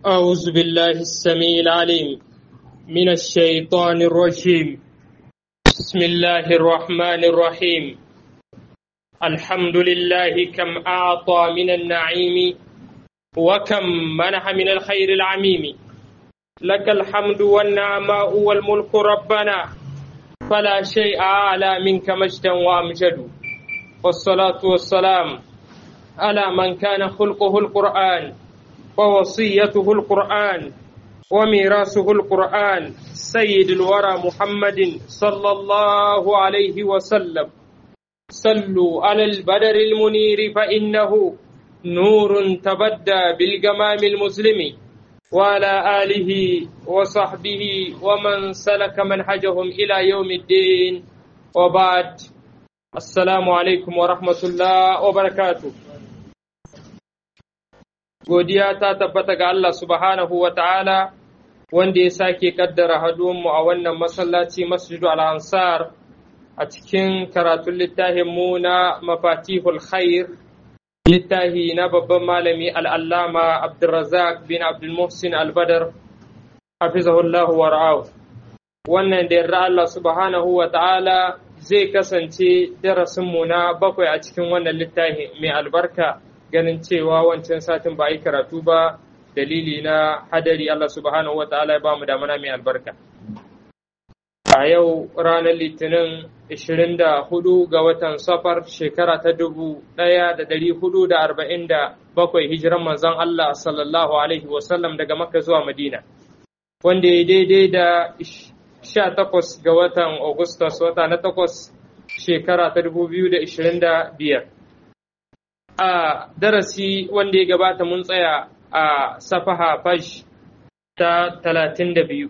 أعوذ بالله السميع العليم من الشيطان الرجيم بسم الله الرحمن الرحيم الحمد لله كم أعطى من النعيم وكم منح من الخير العميم لك الحمد والنعماء والملك ربنا فلا شيء أعلى منك مجدا وأمجد والصلاة والسلام على من كان خلقه القرآن ووصيته القرآن وميراثه القرآن سيد الورى محمد صلى الله عليه وسلم صلوا على البدر المنير فإنه نور تبدى بالجمام المسلم وعلى آله وصحبه ومن سلك منهجهم إلى يوم الدين وبعد السلام عليكم ورحمة الله وبركاته godiya ta tabbata ga Allah subhanahu wa ta'ala wanda ya sake kaddara haduwanmu a wannan masallaci masjidu al-ansar a cikin karatun littafin mu na mafatihul khair littafi na babban malami al'allama abdulrazak bin abdulmuhsin albadar hafizahullahu wa ra'ahu wannan da yarda Allah subhanahu wa ta'ala zai kasance darasinmu na bakwai a cikin wannan littafi mai albarka ganin cewa wancan satin ba a yi karatu ba dalili na hadari Allah subhanahu wa ta'ala ya ba mu damana mai albarka. A yau ranar Litinin 24 ga watan safar shekara ta dubu ɗaya da ɗari hudu da arba'in da bakwai hijiran manzon Allah sallallahu Alaihi wasallam daga Makka zuwa Madina, wanda ya daidai da 18 ga watan Agustus wata na takwas shekara ta dubu biyu da ishirin da biyar. a darasi wanda ya gabata mun tsaya a safaha fash ta talatin da biyu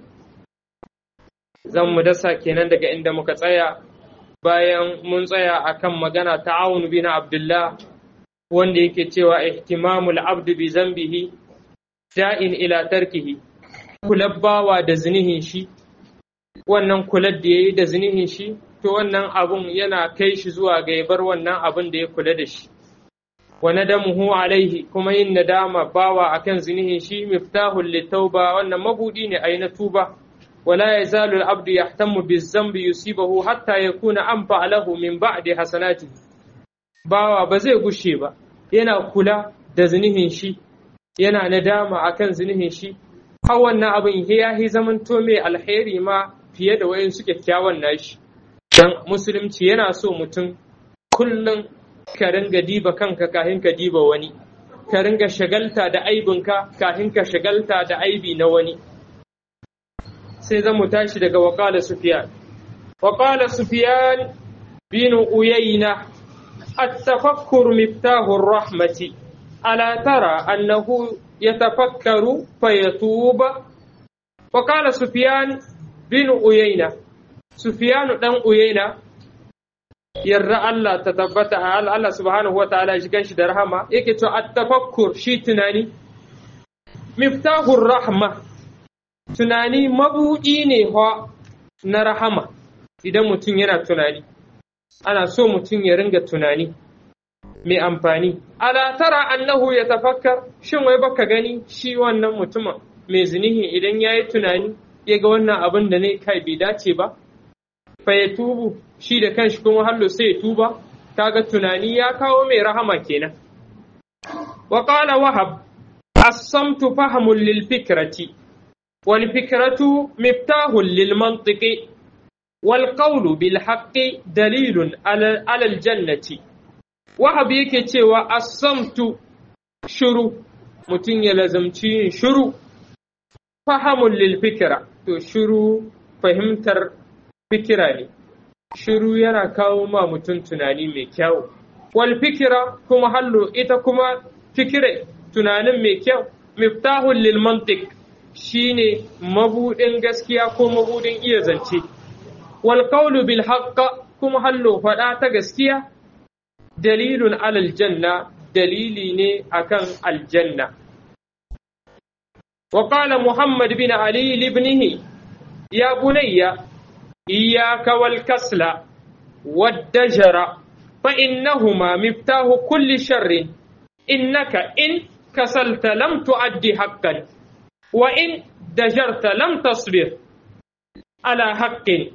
zan mu dasa kenan daga inda muka tsaya bayan mun tsaya akan magana ta awun bin abdullah wanda yake cewa ihtimamul abdu bi zambihi da'in ila tarkihi kulabbawa da zinihin shi wannan kular da yayi da zinihin shi to wannan abun yana kai shi zuwa ga bar wannan abun da ya kula da shi wa nadamuhu alaihi kuma yin nadama bawa akan zinihin shi miftahul litauba wannan mabudi ne ai na tuba wala yazalu al-abdu yahtammu biz-zambi yusibahu hatta yakuna anfa lahu min ba'di hasanati bawa ba zai gushe ba yana kula da zinihin shi yana nadama akan zinihin shi har wannan abin ya yi zamanto mai alheri ma fiye da wayan su kyakkyawan nashi dan musulunci yana so mutum kullum ka ringa diba kanka kahin ka diba wani ka ringa shagalta da aibinka kahin ka shagalta da aibi na wani sai zan mu tashi daga waƙala sufiyan waƙala sufiyan bin uyayna التفكر مفتاح الرحمة ألا ترى أنه يتفكر فيتوب وقال سفيان بن أيينة سفيان بن أيينة yarda Allah ta tabbata a Allah subhanahu wa ta'ala shi ganshi da rahama yake to at-tafakkur shi tunani miftahur rahma tunani mabudi ne fa na rahama idan mutum yana tunani ana so mutum ya ringa tunani mai amfani ala tara annahu ya tafakkar shin wai baka gani shi wannan mutumin mai zinihi idan yayi tunani ya ga wannan abin da ne kai bai dace ba fa ya tubu shi da kanshi kuma hallo sai ya tuba kaga tunani ya kawo mai rahama kenan wa qala wahab as-samtu fahmun lil fikrati wal fikratu miftahun lil mantiqi wal qawlu bil haqqi dalilun ala al jannati wahab yake cewa as-samtu shuru mutum ya lazamci yin shuru fahamun lil fikra to shuru fahimtar fikira ne shiru yana kawo ma mutum tunani mai kyau wal fikira kuma hallo ita kuma fikire tunanin mai kyau miftahul lil mantiq shine mabudin gaskiya ko mabudin iya zance wal qawlu bil haqq kuma hallo fada ta gaskiya dalilun alal janna dalili ne akan aljanna وقال محمد بن علي لابنه يا بني إياك والكسل والدجر فإنهما مفتاح كل شر إنك إن كسلت لم تؤدي حقا wa in dajarta lam tasbir ala haqqin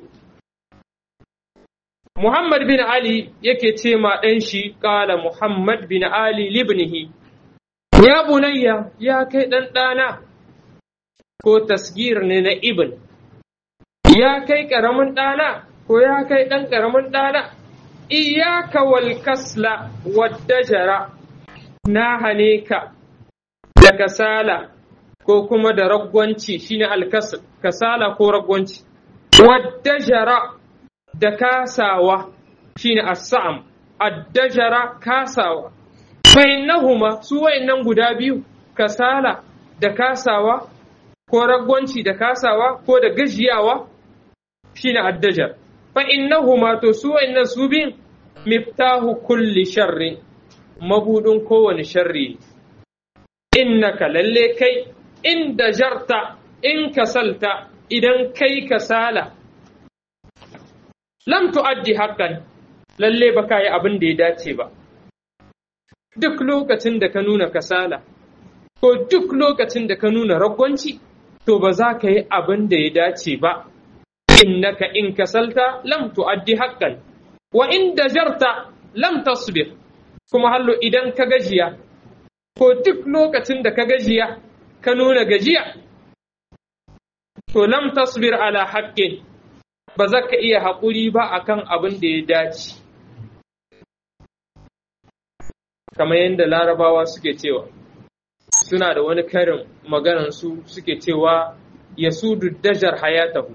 Muhammad bin Ali yake ce ma ɗan shi ƙala Muhammad bin Ali libnihi ya bunayya ya kai ɗan ɗana ko tasgir ne na ibn ya kai ƙaramin ɗana ko ya kai ɗan ƙaramin ɗana iyaka wal kasla wadda jara na hane ka da kasala ko kuma da ragwanci shine alkasal kasala ko ragwanci wadda jara da kasawa shine as-sa'am addajara kasawa fa innahuma su wayannan guda biyu kasala da kasawa ko ragwanci da kasawa ko da gajiyawa shine addajar fa innahuma to su wayannan su bin miftahu kulli sharri mabudin kowane sharri innaka lalle kai in dajarta in kasalta idan kai kasala lam tu'addi haqqan lalle ba ka yi abin da ya dace ba duk lokacin da ka nuna kasala ko duk lokacin da ka nuna ragwanci to ba za ka yi abin da ya dace ba innaka in kasalta lam tu'addi haqqan wa in dajarta lam tasbir kuma hallo idan ka gajiya ko duk lokacin da ka gajiya ka nuna gajiya to lam tasbir ala haqqin ba za ka iya haƙuri ba akan abin da ya dace kamar yadda larabawa suke cewa suna da wani karin maganansu suke cewa ya sudu dajar hayatahu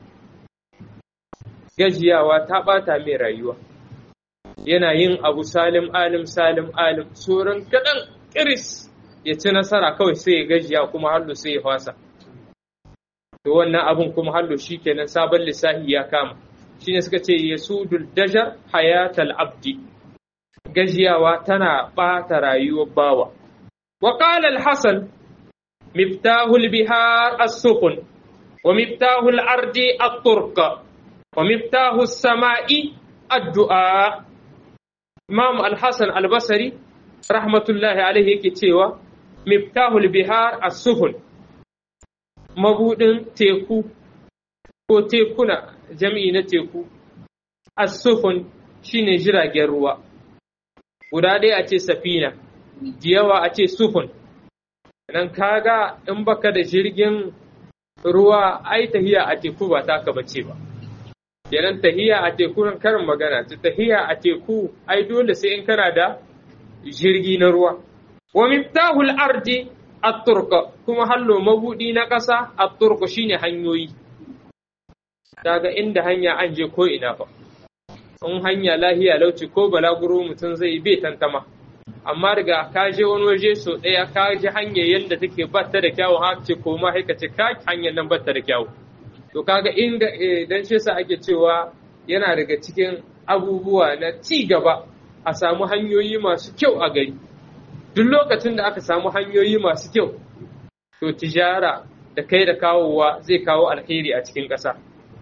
gajiyawa ta ɓata mai rayuwa yana yin abu salim alim salim alim tsoron kaɗan ƙiris ya ci nasara kawai sai ya gajiya kuma hallo sai ya fasa to wannan abun kuma hallo shi kenan sabon lissafi ya kama shine suka ce yasudul dajar hayatal abdi gajiyawa tana ɓata rayuwar bawa wa qala al-hasan miftahul bihar as-sukun wa miftahul ardi at-turqa wa miftahus sama'i ad-du'a imam al-hasan al-basri rahmatullahi alaihi yake cewa miftahul bihar as-sufun mabudin teku ko tekuna jami'i na teku as-sufun shine jiragen ruwa guda ɗaya a ce safina da yawa a ce sufun nan kaga in baka da jirgin ruwa ai tahiya a teku ba taka bace ba kenan tahiya a teku karin magana ta tahiya a teku ai dole sai in kana da jirgi na ruwa wa miftahul ardi at-turqa kuma hallo mabudi na ƙasa at-turqa shine hanyoyi daga inda hanya an je ko ina fa in hanya lahiya lauci ko balaguro mutum zai bai tantama amma daga ka je wani waje so ɗaya ka ji hanyar yadda take batta da kyawu ha ce ko ma haika ce ka hanyar nan batta da kyawu to kaga inda dan shi yasa ake cewa yana daga cikin abubuwa na ci gaba a samu hanyoyi masu kyau a gari duk lokacin da aka samu hanyoyi masu kyau to tijara da kai da kawowa zai kawo alheri a cikin ƙasa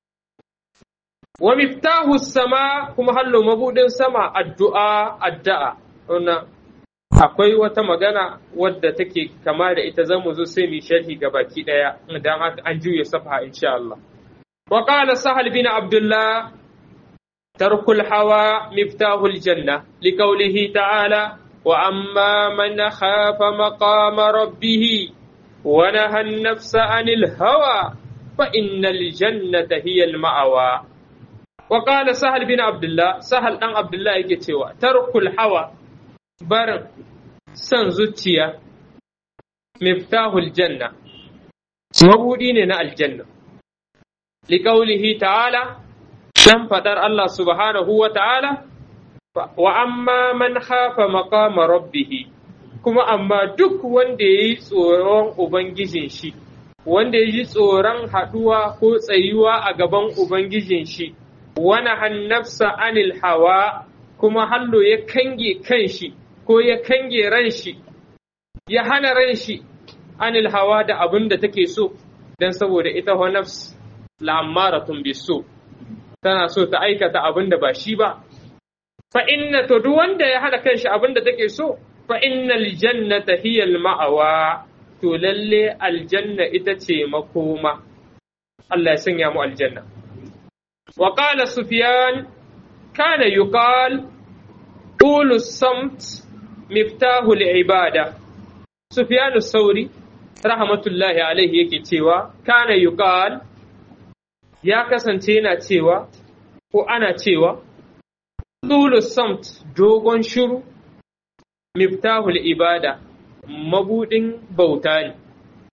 wa miftahu sama kuma hallo mabudin sama addu'a addu'a wannan akwai wata magana wadda take kama da ita zamu zo sai mu sharhi ga baki daya idan haka an juya safa insha Allah wa qala sahal bin abdullah tarkul hawa miftahul janna liqawlihi ta'ala wa amma man khafa maqama rabbih wa naha an-nafsa 'anil hawa fa innal jannata hiya al-ma'wa wa qala sahal bin abdullah sahal dan abdullah yake cewa tarkul hawa barin son zuciya miftahul janna mabudi ne na aljanna liƙaulihi ta'ala dan faɗar Allah subhanahu wa ta'ala wa amma man hafa maqama rabbihi kuma amma duk wanda ya yi tsoron ubangijin shi wanda ya ji tsoron haɗuwa ko tsayuwa a gaban ubangijin shi wani hannafsa anil hawa kuma hallo ya kange kan shi ko ya kange ran shi ya hana ran shi anil hawa da abin da take so don saboda ita wa nafs la'ammaratun biso tana so ta aikata abin da ba shi ba fa inna to duk wanda ya hana kanshi abin da take so fa innal jannata hiya ma'awa to lalle aljanna ita ce makoma Allah ya sanya mu aljanna wa qala sufyan kana yuqal طول الصمت مفتاح العبادة سفيان الثوري رحمة الله عليه yake cewa kana yuqal ya kasance yana cewa ko ana cewa طول الصمت dogon shiru miftahul ibada mabudin bauta ne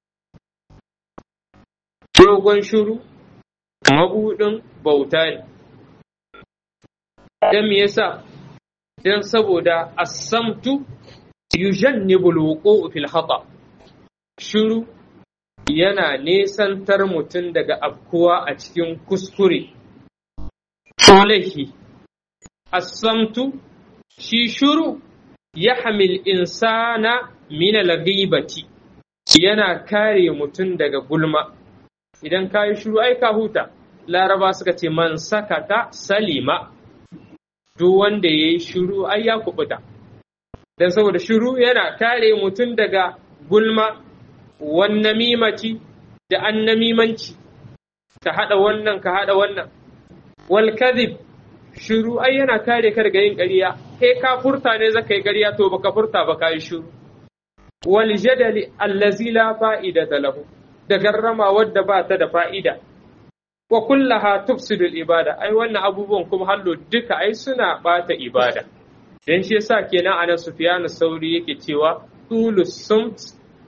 dogon shiru mabudin bauta ne dan me yasa don saboda asamtu yujannibul wuqu'u fil khata shiru yana nesantar mutum daga afkuwa a cikin kuskure ko laifi asamtu shi shiru ya hamil insana min al-ghibati yana kare mutum daga gulma idan ka yi shiru ai ka huta laraba suka ce man sakata salima duk wanda ya yi shiru ai ya kubuta don saboda shiru yana kare mutum daga gulma wannan mimaci da annamimanci ka haɗa wannan ka haɗa wannan wal kadhib shiru ai yana kare ka daga yin ƙarya kai ka furta ne zaka yi ƙarya to baka furta ba ka yi shiru wal jadali allazi la fa'idata lahu da garrama wadda ba ta da fa'ida wa kullaha tufsidu ibada ai wannan abubuwan kuma hallo duka ai suna bata ibada dan shi yasa kenan anan Sufyan Sauri yake cewa tulus samt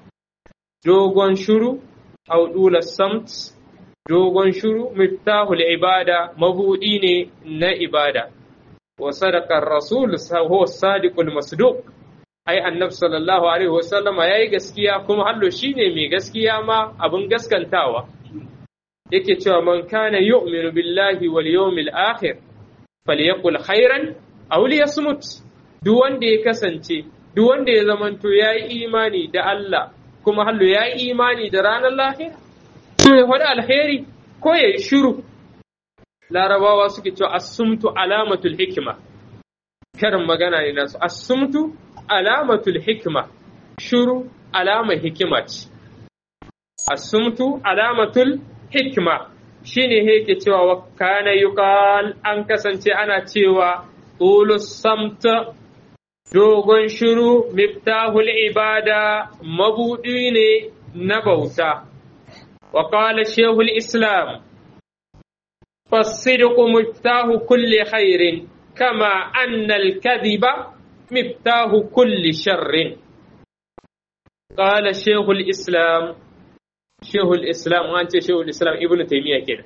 dogon shuru au dulus samt dogon shuru miftahul ibada mabudi ne na ibada wa sadaqa ar-rasul huwa sadiqul masduq ai annabi sallallahu alaihi wasallam yayi gaskiya kuma hallo shine mai gaskiya ma abin gaskantawa yake cewa man kana yu'minu billahi wal yawmil akhir falyaqul khairan aw liyasmut duk wanda ya kasance duk wanda ya zamanto yayi imani da Allah kuma hallo yayi imani da ranar lahira to ya faɗi alheri ko yayi shiru larabawa suke cewa as-sumtu alamatul hikma karin magana ne nasu as-sumtu alamatul hikma shiru alama hikima ce as-sumtu alamatul hikma shine yake cewa wa kana yuqal an kasance ana cewa tulus samta dogon shiru miftahul ibada mabudi ne na bauta wa qala shaykhul islam فالصدق مفتاح كل خير كما أن الكذب مفتاح كل شر قال شيخ الإسلام shehul islam an ce shehul islam ibnu taymiya kenan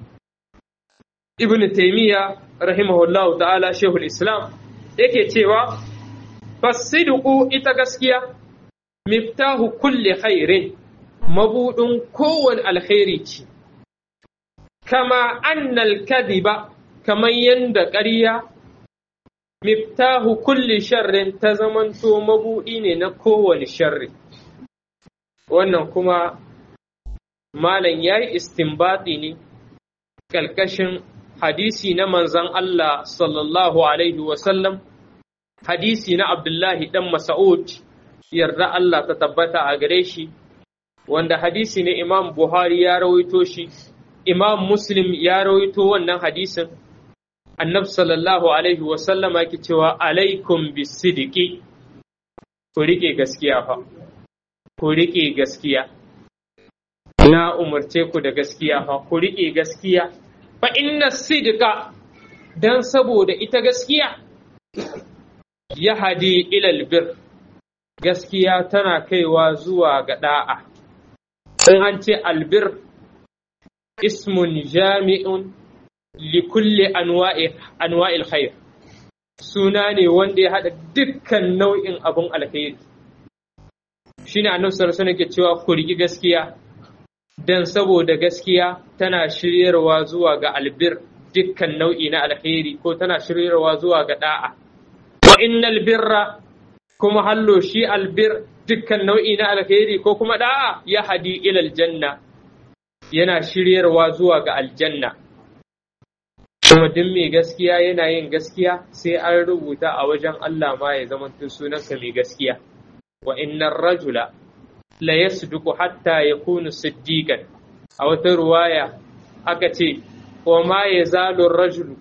ibnu taymiya rahimahullahu ta'ala shehul islam yake cewa fasidqu ita gaskiya miftahu kulli khairin mabudin kowane alkhairi ce kama annal kadhiba kaman yanda ƙarya miftahu kulli sharrin ta zamanto mabudi ne na kowane sharri wannan kuma Malam ya yi istinbati ne ƙalƙashin hadisi na manzan Allah sallallahu Alaihi wasallam, hadisi na Abdullahi ɗan Masa'ud, yarda Allah ta tabbata a gare shi, wanda hadisi ne Imam Buhari ya rawaito shi, Imam Muslim ya rawaito wannan hadisin, annab sallallahu Alaihi wasallama ke cewa alaikum bisidiki, ku riƙe gaskiya fa, ku riƙe gaskiya. na umarce ku da gaskiya fa ku riƙe gaskiya fa inna sidqa dan saboda ita gaskiya ya hadi ilal bir gaskiya tana kaiwa zuwa ga da'a in an ce albir ismun jami'un li kulli anwa'i anwa'il khair suna ne wanda ya hada dukkan nau'in abun alkhairi shine annabi sallallahu alaihi wasallam ke cewa ku riƙi gaskiya don saboda gaskiya tana shiryarwa zuwa ga albir dukkan nau'i na alkhairi ko tana shiryarwa zuwa ga da'a wa innal birra kuma hallo shi albir dukkan nau'i na alkhairi ko kuma da'a ya hadi ila aljanna yana shiryarwa zuwa ga aljanna kuma duk mai gaskiya yana yin gaskiya sai an rubuta a wajen Allah ma ya zama sunanka mai gaskiya wa innar rajula la yasduqu hatta yakunu siddiqan a wata ruwaya aka ce wa ma yazalu ar-rajulu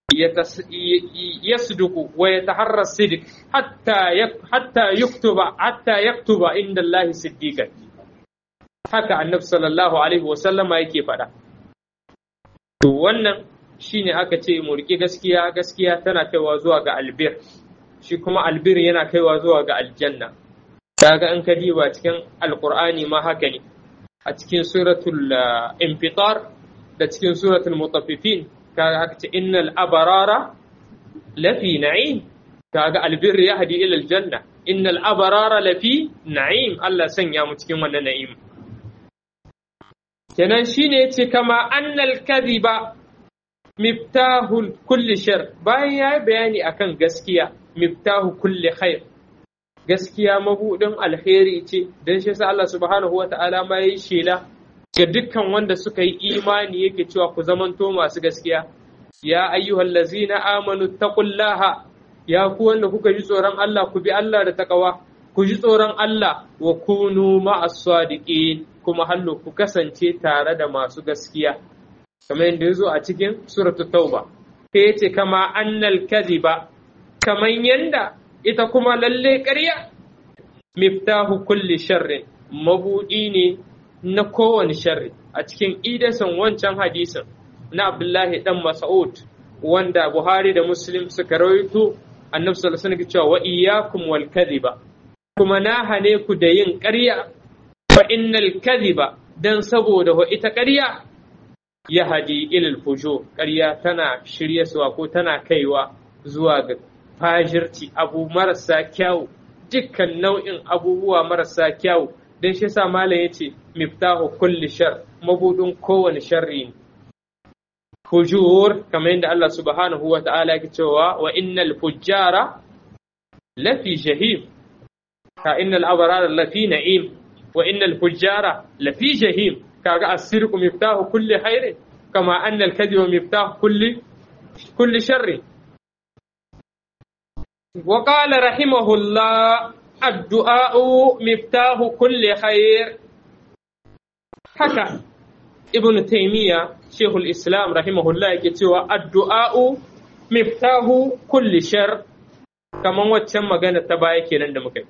يصدق ويتحرى الصدق حتى حتى يكتب حتى يكتب عند الله صديقا haka annabi sallallahu alaihi wasallama yake faɗa to wannan shine aka ce mu riƙe gaskiya gaskiya tana kaiwa zuwa ga albir shi kuma albir yana kaiwa zuwa ga aljanna kaga in ka diba cikin alqur'ani ma haka ne a cikin suratul infitar da cikin suratul mutaffifin kaga haka ce innal abarara lafi na'im kaga albirri ya hadi ila aljanna innal abarara lafi na'im Allah sanya mu cikin wannan na'im kenan shine yace kama annal kadhiba miftahul kulli shar bayan yayi bayani akan gaskiya miftahu kulli khair gaskiya mabudin alheri ce dan shi sa Allah subhanahu wata'ala ma yayi shela ga dukkan wanda suka yi imani yake cewa ku zamanto masu gaskiya ya ayyuhal lazina amanu taqullaha ya ku wanda kuka ji tsoron Allah ku bi Allah da takawa ku ji tsoron Allah wa kunu ma'as sadiqin kuma hallo ku kasance tare da masu gaskiya kamar yadda yazo a cikin suratu tauba sai yace kama annal kadhiba kamar yanda ita kuma lalle ƙarya miftahu kulli sharrin mabudi ne na kowane sharri a cikin idasan wancan hadisin na Abdullahi dan Mas'ud wanda Buhari da Muslim suka rawaito Annabi sallallahu alaihi wasallam cewa wa iyyakum wal kadhiba kuma na hane ku da yin ƙarya fa innal kadhiba dan saboda wa ita ƙarya ya hadi ilal fujur ƙarya tana shiryaswa ko tana kaiwa zuwa ga fajirci abu marasa kyau dukkan nau'in abubuwa marasa kyau dan shi yasa malam yace miftahu kulli shar mabudin kowane sharri ne fujur kamar yadda Allah subhanahu wa ta'ala yake cewa wa innal fujjara lafi jahim ka innal abrara lafi na'im wa innal fujjara lafi jahim kaga as-sirqu miftahu kulli khairin kama anna al-kadhiba miftahu kulli kulli sharri wa qala rahimahullah الدعاء مفتاح كل خير haka ibn taymiya shehul islam rahimahullah yake cewa addu'a'u miftahu kulli shar kaman waccan magana ta baya kenan da muka yi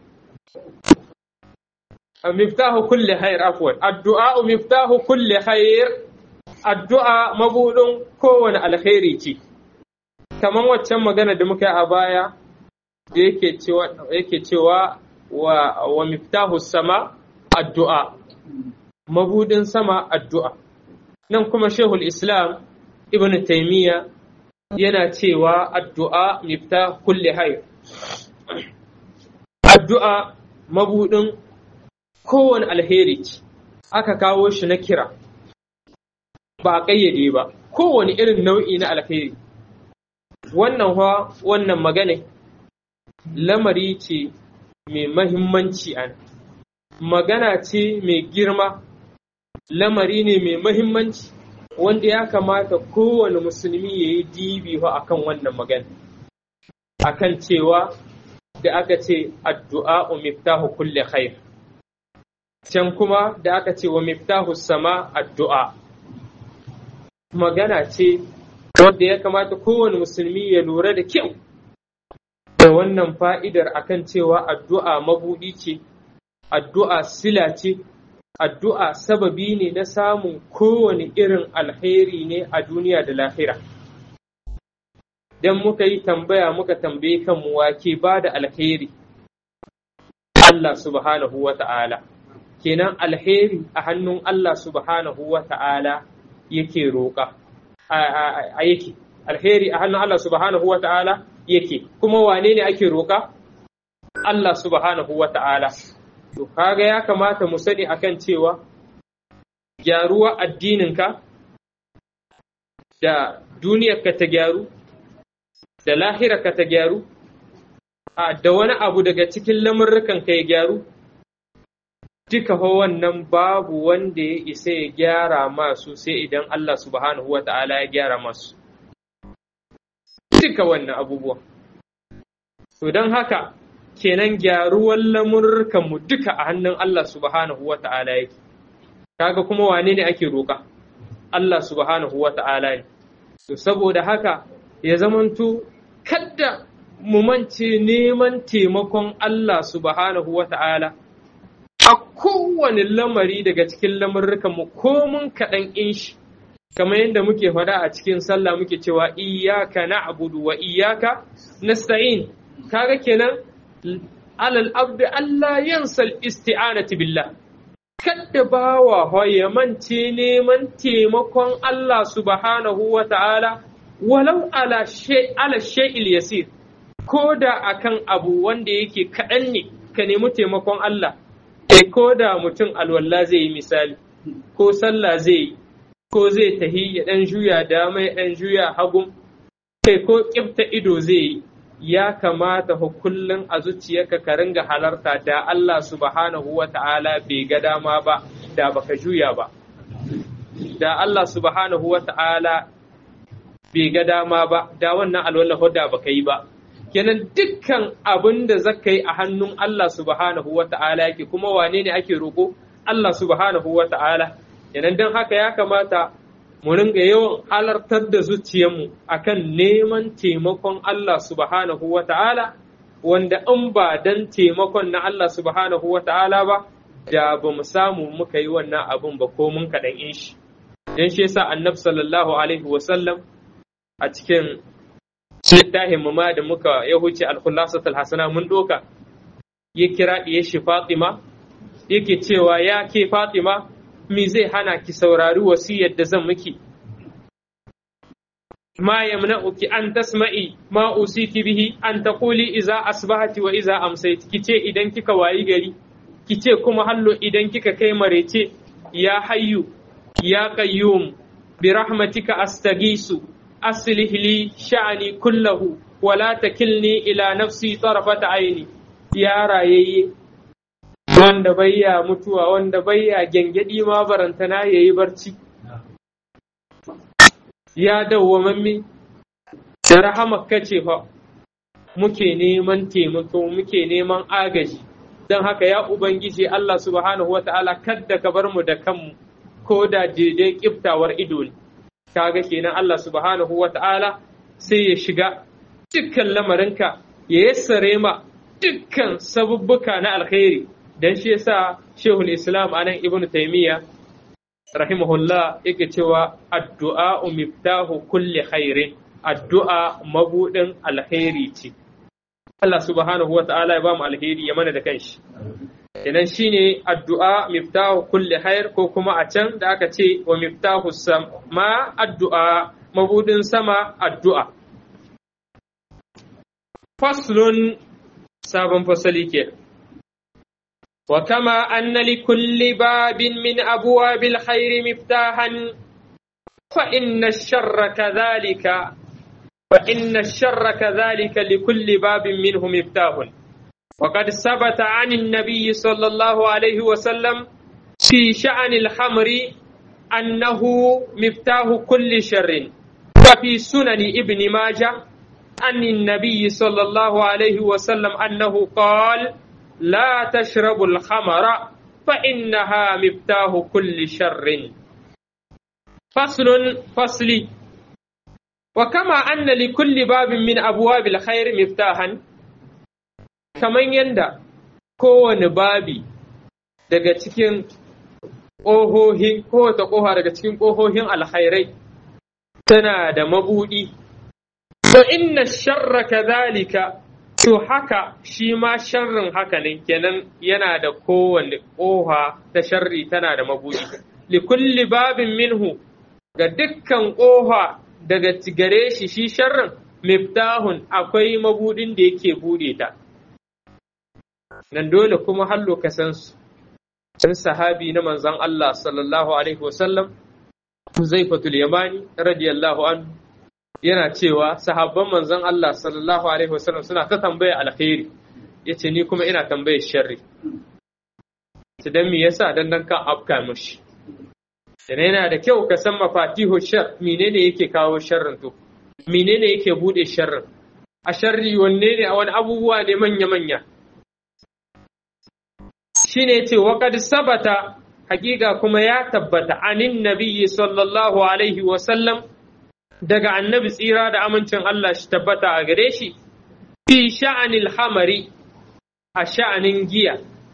miftahu kulli khair afwan addu'a'u miftahu kulli khair addu'a mabudin kowane alkhairi ce kaman waccan magana da muka yi a baya da yake cewa yake cewa wa wa miftahu sama addu'a mabudin sama addu'a nan kuma shehul islam ibn taimiyya yana cewa addu'a mifta kulle hayr addu'a mabudin kowane alheri ce aka kawo shi na kira ba a ƙayyade ba kowane irin nau'i na alheri wannan wa wannan magana lamari ce mai mahimmanci a magana ce mai girma lamari ne mai mahimmanci wanda ya kamata kowane musulmi ya yi dibi a kan wannan magana akan cewa da aka ce addu'a miftahu kulle khair can kuma da aka ce wa miftahu sama addu'a magana ce wanda ya kamata kowane musulmi ya lura da kyau da wannan fa'idar akan cewa addu'a mabuɗi ce addu'a sila ce addu'a sababi ne na samun kowane irin alheri ne a duniya da lahira. Don muka yi tambaya muka tambaye kanmu wake ba da alheri, Allah subhanahu wa ta'ala. Kenan alheri a hannun Allah subhanahu wa ta'ala yake roƙa, a yake, alheri a hannun Allah subhanahu wa ta'ala yake, kuma wane ne ake roƙa? Allah subhanahu wa ta'ala. To, kaga ya kamata mu sani akan cewa gyaruwa addininka da duniyarka ta gyaru, da lahirarka ta gyaru, da wani abu daga cikin lamurrukanka ya gyaru, duka wannan babu wanda ya isa ya gyara masu sai idan Allah subhanahu wa ta'ala ya gyara masu. Duka wannan abubuwa. To don haka, kenan gyaruwar lamurkanmu duka a hannun Allah subhanahu wa ta'ala yake kaga kuma wane ne ake roƙa Allah subhanahu wa ta'ala ne to saboda haka ya zamanto kadda mu mance neman taimakon Allah subhanahu wa ta'ala a kowane lamari daga cikin lamurkanmu ko mun kaɗan in shi kamar yadda muke faɗa a cikin sallah muke cewa iyaka na'budu wa iyaka nasta'in kaga kenan alal abdi Allah yansal isti'anati billah kadda bawa ya mance neman taimakon Allah subhanahu wa ta'ala walau ala shay ala shay'il yasir ko da akan abu wanda yake kaɗan ne ka nemi taimakon Allah e ko da mutum alwala zai yi misali ko sallah zai yi ko zai tahi ya ɗan juya dama ya ɗan juya hagun kai ko ƙifta ido zai yi ya kamata fa kullum a zuciyarka ka ringa halarta da Allah subhanahu wa ta'ala bai ga dama ba da baka juya ba da Allah subhanahu wa ta'ala bai ga dama ba da wannan alwallahu da baka yi ba kenan dukkan abin da zaka yi a hannun Allah subhanahu wa ta'ala yake kuma wane ne ake roƙo Allah subhanahu wa ta'ala kenan don haka ya kamata mu ringa yawan halartar da zuciyarmu akan neman taimakon Allah subhanahu wa ta'ala wanda in ba dan taimakon na Allah subhanahu wa ta'ala ba da ba mu samu muka yi wannan abin ba ko mun kaɗan in shi don shi yasa annabi sallallahu alaihi wa sallam a cikin littafin mu ma da muka ya huce al-khulasatul hasana mun doka ya kira ɗiye shi Fatima yake cewa ya ke Fatima me zai hana ki saurari wasiyar da zan miki ma yamna'uki an tasma'i ma usiki bihi an taquli iza asbahati wa iza amsayt kice idan kika wayi gari kice kuma hallo idan kika kai marece ya hayyu ya qayyum bi rahmatika astaghisu aslih li sha'ni kullahu wa la takilni ila nafsi tarfata aini ya rayayye wanda bayya mutuwa wanda bayya gyangyaɗi ma barantana ya yi barci ya dawwamammi da rahamar kace fa muke neman taimako muke neman agaji don haka ya ubangiji Allah subhanahu wa ta'ala kadda ka bar mu da kanmu ko da daidai kiftawar ido ne kaga kenan Allah subhanahu wa ta'ala sai ya shiga dukkan lamarinka ya yassare ma dukkan sabubbuka na alkhairi dan shi yasa Shehul Islam anan Ibn Taymiyyah rahimahullah yake cewa addu'a miftahu kulli khairin addu'a mabudin alkhairi ce Allah subhanahu wa ta'ala ya ba mu alheri ya mana da kanshi idan shine addu'a miftahu kulli khair ko kuma a can da aka ce wa miftahu sama addu'a mabudin sama addu'a faslun sabon fasali kenan وكما أن لكل باب من أبواب الخير مفتاحا فإن الشر كذلك فإن الشر كذلك لكل باب منه مفتاح وقد ثبت عن النبي صلى الله عليه وسلم في شأن الخمر أنه مفتاح كل شر وفي سنن ابن ماجه عن النبي صلى الله عليه وسلم أنه قال لا تشربوا الخمر فإنها مفتاح كل شر فصل فصلي وكما أن لكل باب من أبواب الخير مفتاحا كمن يندى كون بابي daga cikin ƙohohin kowace ƙoha daga cikin ƙohohin alkhairai tana da mabuɗi to inna sharra kadhalika To haka shi ma sharrin haka ne kenan yana da kowane ƙoha ta sharri tana da mabuɗi. Likulli babin minhu ga dukkan ƙoha daga gare shi shi sharrin miftahun akwai mabuɗin da yake buɗe ta. Nan dole kuma hallo ka san su. Sun sahabi na manzon Allah sallallahu Alaihi wasallam, Huzaifatul Yamani radiyallahu anhu yana cewa sahabban manzon Allah sallallahu alaihi wasallam suna ta tambaya alkhairi yace ni kuma ina tambayar sharri to dan me yasa dan dan kan afka mushi dan yana da kyau ka san mafatihu shar menene yake kawo sharrin to menene yake bude sharrin a sharri wanne ne a wani abubuwa ne manya manya shine ce wa qad sabata hakika kuma ya tabbata anin nabiyyi sallallahu alaihi wa sallam daga annabi tsira da amincin Allah shi tabbata a gare shi fi sha'anil hamari a sha'anin giya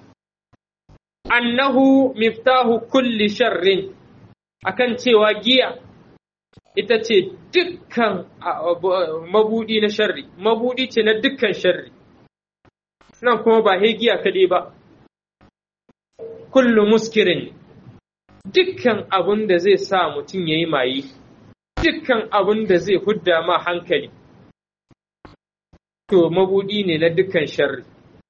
annahu miftahu kulli sharrin akan cewa giya ita ce dukkan mabudi na sharri mabudi ce na dukkan sharri nan kuma ba giya kaɗai ba kullu muskirin dukkan abun da zai sa mutum ya yi maye dukkan abun da zai hudda ma hankali to mabudi ne na dukkan sharri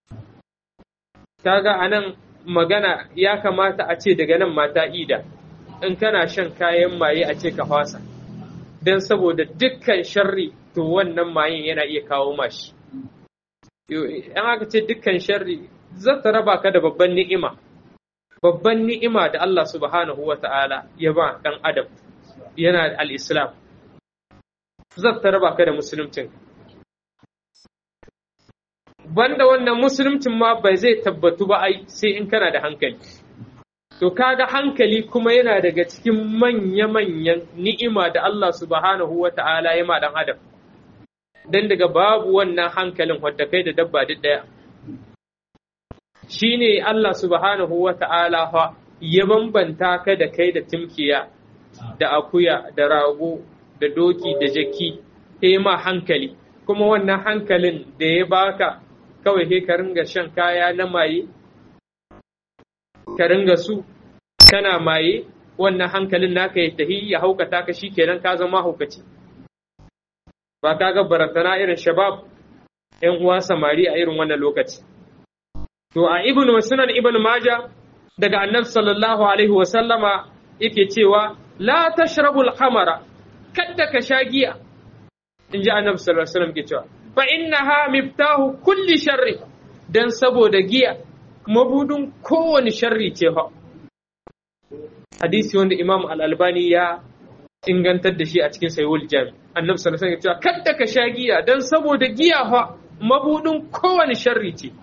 kaga anan magana ya kamata a ce daga nan mata ida in kana shan kayan maye a ce ka fasa don saboda dukkan sharri to wannan mayin yana iya kawo mashi yan aka ce dukkan sharri zata raba ka da babban ni'ima babban ni'ima da Allah subhanahu wa ta'ala ya ba ɗan adam yana al-islam zata raba ka da musulmcin banda wannan musulmcin ma bai zai tabbatu ba ai sai in kana da hankali to kaga hankali kuma yana daga cikin manya-manyan ni'ima da Allah subhanahu wa ta'ala ya ma dan adam dan daga babu wannan hankalin wadda kai da dabba duk daya shine Allah subhanahu wa ta'ala fa ya bambanta ka da kai da timkiya da akuya da rago da doki da jaki sai ma hankali kuma wannan hankalin da ya baka kawai sai ka ringa shan kaya na maye ka ringa su kana maye wannan hankalin naka ya tahi ya haukata ka kenan ka zama haukaci ba ka ga barantana irin shabab yan uwa samari a irin wannan lokaci to a ibn sunan ibn maja daga annabi sallallahu alaihi wa sallama yake cewa la tashrabul khamara kadda ka sha giya in ji annabi sallallahu alaihi wasallam ke cewa fa innaha miftahu kulli sharri dan saboda giya mabudin kowane sharri ce fa hadisi wanda imam al-albani ya ingantar da shi a cikin sayyul jami annabi sallallahu alaihi wasallam cewa kada ka sha giya dan saboda giya fa mabudin kowane sharri ce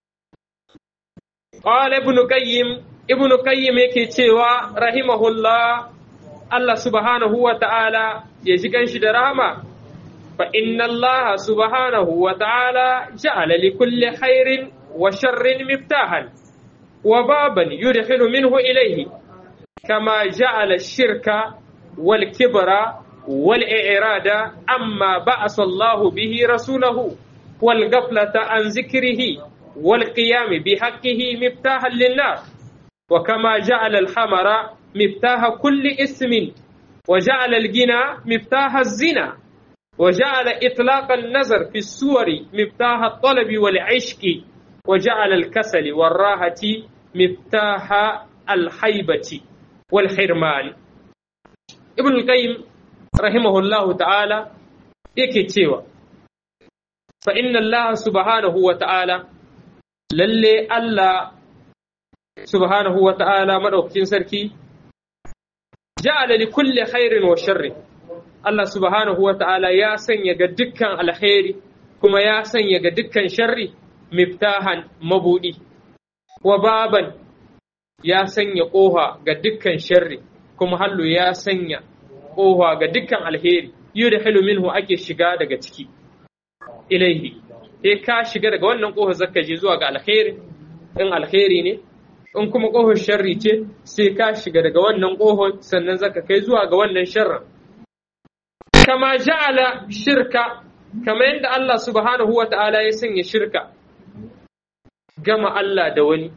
qala ibn qayyim ibn qayyim yake cewa rahimahullah Allah subhanahu wa ta'ala ya ji ganshi da rahama فإن الله سبحانه وتعالى جعل لكل خير وشر مفتاحا وبابا يدخل منه إليه كما جعل الشرك والكبر والإعراض أما بعث الله به رسوله والغفلة عن ذكره والقيام بحقه مفتاحا للنار وكما جعل الحمر مفتاح كل اسم وجعل الجنى مفتاح الزنا وجعل إطلاق النظر في السور مفتاح الطلب والعشق وجعل الكسل والراحة مفتاح الحيبة والحرمان ابن القيم رحمه الله تعالى yake cewa fa inna Allah subhanahu wa ta'ala lalle Allah subhanahu wa ta'ala madaukakin sarki ja'ala li kulli khairin wa sharrin Allah subhanahu wa ta'ala ya sanya ga dukkan alkhairi kuma ya sanya ga dukkan sharri miftahan mabudi, wa baban ya sanya ƙoha ga dukkan sharri kuma hallu ya sanya ƙoha ga dukkan alheri, yi da minhu ake shiga daga ciki, ilaihi, sai ka shiga daga wannan ƙoha zaka je zuwa ga alheri, in alheri ne, in kuma ƙohar sharri ce, sai ka shiga daga wannan ƙohar sannan zaka kai zuwa ga wannan sharrin. kama ja'ala shirka kama yadda Allah subhanahu wa ta'ala ya sanya shirka gama Allah da wani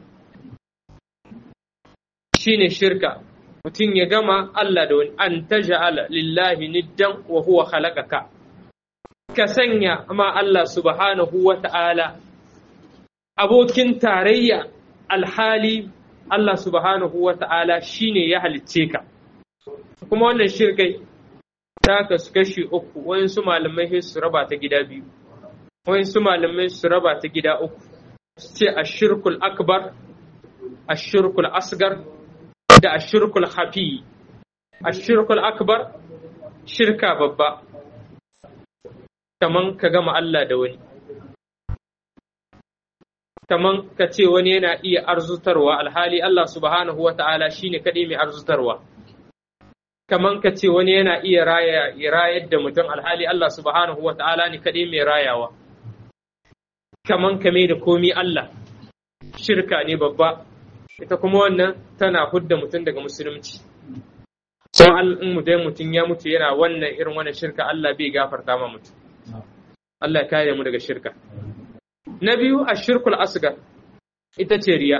shine shirka mutum ya gama Allah da wani an taja'ala lillahi niddan wa huwa khalaqaka ka sanya ma Allah subhanahu wa ta'ala abokin tarayya alhali Allah subhanahu wa ta'ala shine ya halicce ka kuma wannan shirkai ta kasu kashi uku wayansu malamai sai su raba ta gida biyu wayansu malamai su raba ta gida uku su ce ashirkul akbar ashirkul asgar da ashirkul hafi ashirkul akbar shirka babba kaman ka gama Allah da wani kaman ka ce wani yana iya arzutarwa alhali Allah subhanahu wa ta'ala shine kaɗai mai arzutarwa kaman ka ce wani yana iya rayar da mutum alhali Allah subhanahu wa ta'ala ne kaɗai mai rayawa kaman kame da komi Allah shirka ne babba ita kuma wannan tana hudda mutum daga musulunci don in mutum mutum ya mutu yana wannan irin wannan shirka Allah bai gafarta ma mutum Allah ya kare mu daga shirka na biyu a shirkul asgar ita ce riya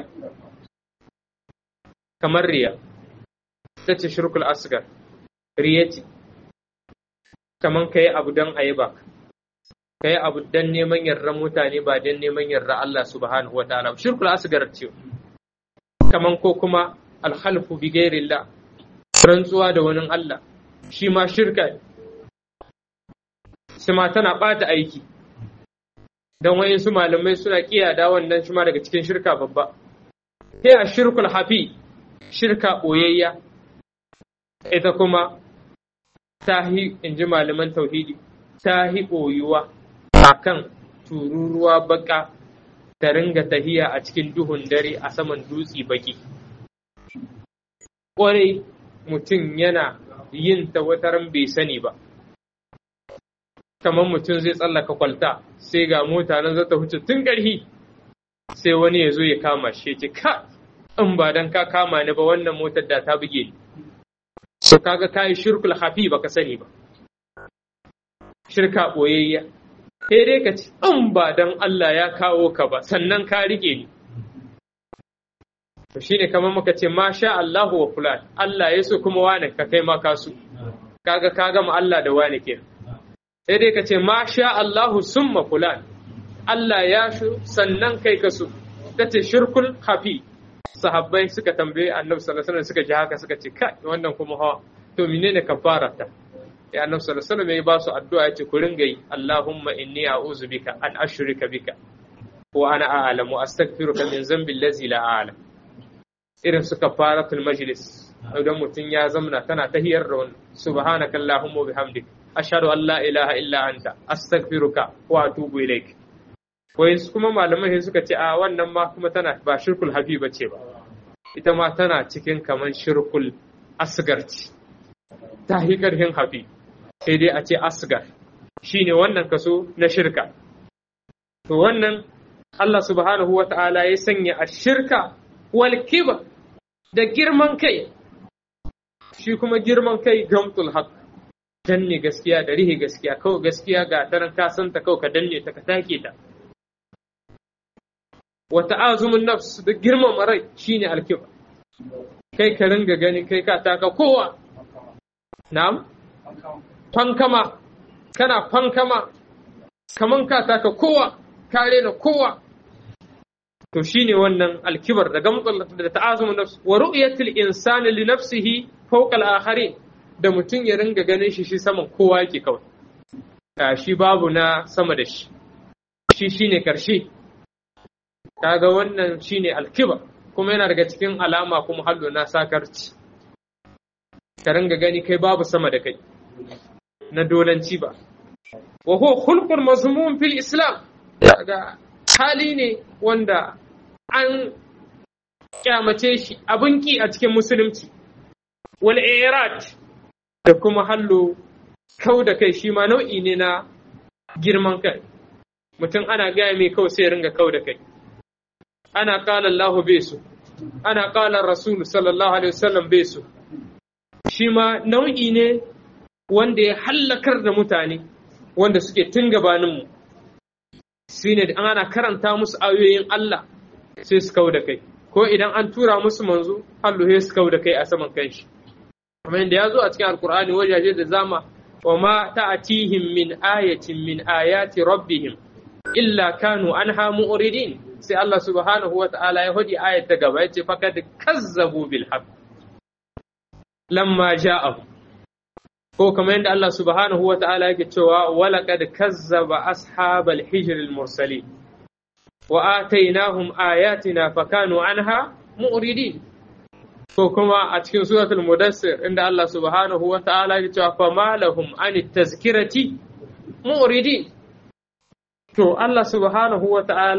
kamar riya ita ce shirkul asgar riya ce kamar ka yi abu don a yi ba ka yi abu don neman yarda mutane ba don neman yarda Allah subhanahu wa ta'ala shirkul asgar ce kamar ko kuma alhalfu bi gairillah rantsuwa da wani Allah shi ma shirka shi ma tana ɓata aiki don wayansu malamai suna kiyada wannan shi ma daga cikin shirka babba sai a shirkul hafi shirka ɓoyayya ita kuma tahi in ji malaman tauhidi tahi ɓoyuwa a kan tururuwa baka ta ringa tahiya a cikin duhun dare a saman dutse baki ƙwarai mutum yana yin ta wataran bai sani ba kamar mutum zai tsallaka kwalta sai ga mota nan zata huce tun ƙarhi sai wani ya zo ya kama shi ce ka in ba dan ka kama ni ba wannan motar da ta buge ni so kaga kai shirkul hafi baka sani ba shirka boyayya sai dai ka ce in ba dan Allah ya kawo ka ba sannan ka rike ni to shine kamar muka ce masha Allahu wa fulan Allah ya so kuma wane ka kai ma kasu kaga ka gama Allah da wane kenan sai dai ka ce ma sha Allahu summa fulan Allah ya shu sannan kai ka su ta ce shirkul hafi sahabbai suka tambaye annabi sallallahu alaihi suka ji haka suka ce kai wannan kuma hawa to menene kafara ta ya annabi sallallahu alaihi wasallam ya ba su addu'a ya ce ku ringa yi Allahumma inni a'udhu bika an ashrika bika wa ana a'lamu astaghfiruka min dhanbi allazi la a'lam irin su kafaratul majlis idan mutum ya zamna tana tahiyar da wannan subhanaka allahumma wa bihamdika ashhadu an la ilaha illa anta astaghfiruka wa atubu ilaik wai kuma malamai sai suka ce a wannan ma kuma tana ba shirkul hafi bace ba ita ma tana cikin kaman shirkul asgar ce ta hi karhin hafi sai dai a ce asgar shine wannan kaso na shirka to wannan Allah subhanahu wa ta'ala ya sanya a shirka wal kibar da girman kai shi kuma girman kai gamtul haqq danne gaskiya da rihe gaskiya kawai gaskiya ga taran ka santa kawai ka danne ta ka take ta wa ta'azumun nafs da girmama rai shine alkiba kai ka ringa gani kai ka taka kowa na'am fankama kana fankama kaman ka taka kowa ka rena kowa to shine wannan alkibar da gamtsal da ta'azumun nafs wa ru'yatul insani li nafsihi fawqa al-akharin da mutum ya ringa ganin shi shi saman kowa yake kawai shi babu na sama da shi shi shine karshe kaga wannan shine alkiba kuma yana daga cikin alama kuma hallo na sakarci ka ringa gani kai babu sama da kai na dolanci ba wa huwa khulqul mazmum fil islam kaga hali ne wanda an kyamace shi abin ki a cikin musulunci wal irad da kuma hallo kau da kai shi ma nau'i ne na girman kai mutum ana gaya mai kawai sai ringa kau da kai ana kala Allahu bai su ana kala Rasul sallallahu alaihi wasallam bai su shi ma nau'i ne wanda ya hallakar da mutane wanda suke tun gabaninmu shi ne ana karanta musu ayoyin Allah sai su kau da kai ko idan an tura musu manzo hallo sai su kau da kai a saman kanshi kamar yadda ya zo a cikin alkur'ani wajaje da zama wa ma ta'atihim min ayatin min ayati rabbihim illa kanu anha mu'ridin sai Allah subhanahu wa ta'ala ya hudi ayat ta gaba yace fakad kazzabu bil haqq lamma ja'ahu ko kamar yadda Allah subhanahu wa ta'ala yake cewa walaqad kazzaba ashabal hijr al mursalin wa atainahum ayatina fakanu anha mu'ridin ko kuma a cikin suratul mudassir inda Allah subhanahu wa ta'ala ya cewa fa malahum an tazkirati mu'ridin to Allah subhanahu wa ta'ala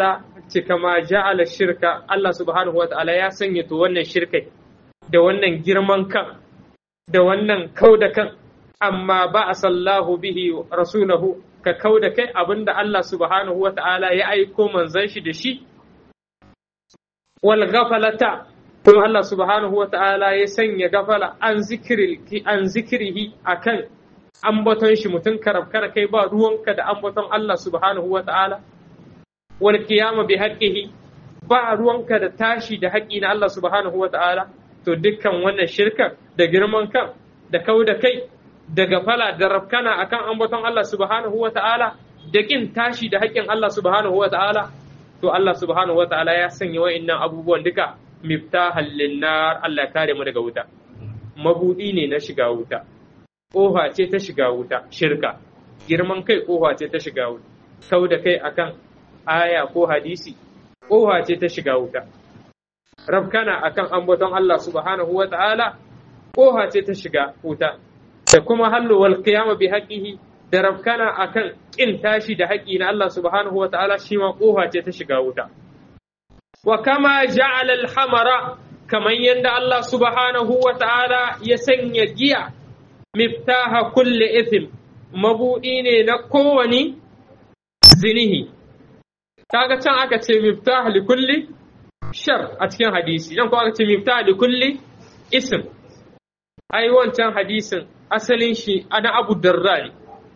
ce kama ja'ala shirka Allah subhanahu wa ta'ala ya sanya to wannan shirkai da wannan girman kan da wannan kau da kan amma ba a sallahu bihi rasulahu ka kau da kai abinda Allah subhanahu wa ta'ala ya aiko manzon shi da shi wal ghafalata kuma Allah subhanahu wa ta'ala ya sanya gafala an zikiri an zikirihi akan ambaton shi mutum karab kara kai ba ruwanka da ambaton Allah subhanahu wa ta'ala wal qiyama bi haqqihi ba ruwanka da tashi da haƙƙi na Allah subhanahu wa ta'ala to dukkan wannan shirka da girman kan da kau da kai da gafala da rafkana akan ambaton Allah subhanahu wa ta'ala da kin tashi da haƙƙin Allah subhanahu wa ta'ala to Allah subhanahu wa ta'ala ya sanya wa'annan abubuwan duka miftahan linnar Allah kare mu daga wuta mabudi ne na shiga wuta ƙofa ce ta shiga wuta shirka girman kai ƙofa ce ta shiga wuta kau da kai akan aya ko hadisi ƙofa ce ta shiga wuta rabkana akan ambaton Allah subhanahu wa ta'ala ƙofa ce ta shiga wuta da kuma hallu wal qiyama bi haqqihi da rabkana akan kin tashi da haƙƙi na Allah subhanahu wa ta'ala shi ma ƙofa ce ta shiga wuta wa kama ja'ala al-hamara kaman yanda Allah subhanahu wa ta'ala ya sanya giya miftaha kulli ithim mabudi ne na kowani zinihi kaga can aka ce miftaha li kulli shar a cikin hadisi nan kuma aka ce miftaha li kulli ism ai wancan hadisin asalin shi ana Abu Darda ne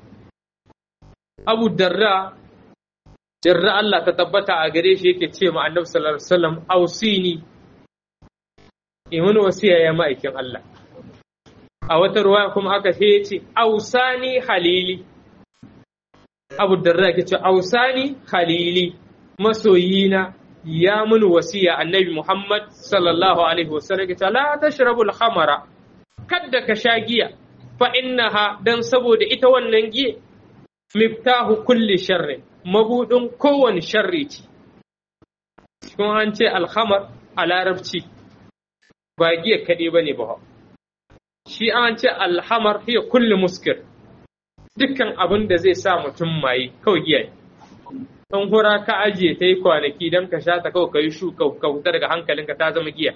Abu Darda jarra Allah ta tabbata a gare shi yake ce ma Annabi sallallahu alaihi wasallam ausini imin wasiya ya ma'aikin Allah a wata ruwa kuma aka ce ce ausani halili Abu Darda yake ce ausani halili masoyina ya mun wasiya Annabi Muhammad sallallahu alaihi wasallam yake ce la tashrabul khamara kadda ka sha giya fa innaha dan saboda ita wannan giya miftahu kulli sharri mabudin kowane sharri ce kun an ce alhamar a larabci ba giya kaɗai ba ne ba shi an ce alhamar hiya kulli muskir dukkan abin da zai sa mutum maye kawai giya ne ɗan hura ka ajiye ta yi kwanaki don ka sha ta kawai ka yi shu ka huta daga hankalinka ta zama giya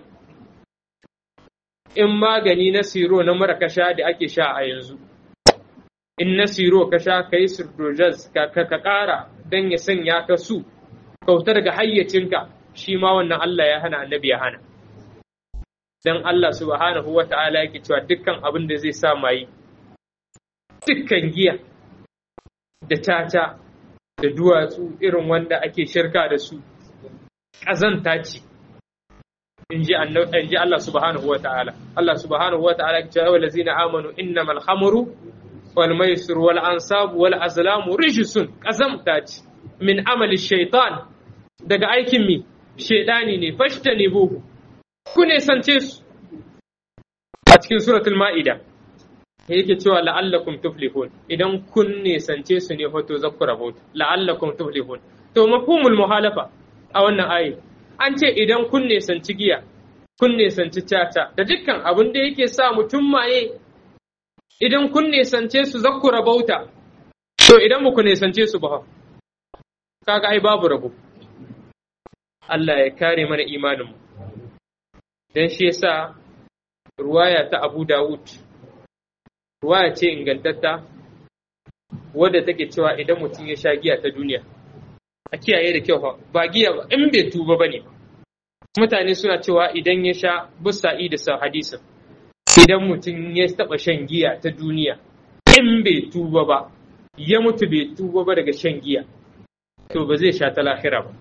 in magani na siro na mara ka sha da ake sha a yanzu in na siro ka sha ka yi sirdojas ka ƙara don ya sanya ka su kauta daga hayyacinka shi ma wannan Allah ya hana annabi ya hana don Allah subhanahu wa ta'ala yake cewa dukkan abin da zai sa mayi dukkan giya da tata da duwatsu irin wanda ake shirka da su ƙazanta ce in ji Allah subhanahu wa ta'ala Allah subhanahu wa ta'ala ya ce wa lazina amanu innamal khamru والميسر والأنصاب والأزلام رجس قزمتات من عمل الشيطان daga aikin mi shaidani ne fashtani buhu ku ne sance su a cikin suratul ma'ida yake cewa la'allakum tuflihun idan kun ne sance su ne hoto zakku rabota la'allakum tuflihun to mafhumul muhalafa a wannan ayi an ce idan kun ne sanci giya kun ne sanci caca da dukkan abin da yake sa mutum maye idan kun nesance su za ku rabauta, to idan ba ku nesance su ba, kaga ai babu rabo. Allah ya kare mana imaninmu. Don shi yasa ruwaya ta Abu Dawud, ruwaya ce ingantatta, wadda take cewa idan mutum ya sha giya ta duniya, a kiyaye da kyau ba giya ba, in bai tuba ba ne. Mutane suna cewa idan ya sha busa'i da sa hadisin. idan mutum ya taɓa shan giya ta duniya in bai tuba ba ya mutu bai tuba ba daga shan giya to ba zai sha ta lahira ba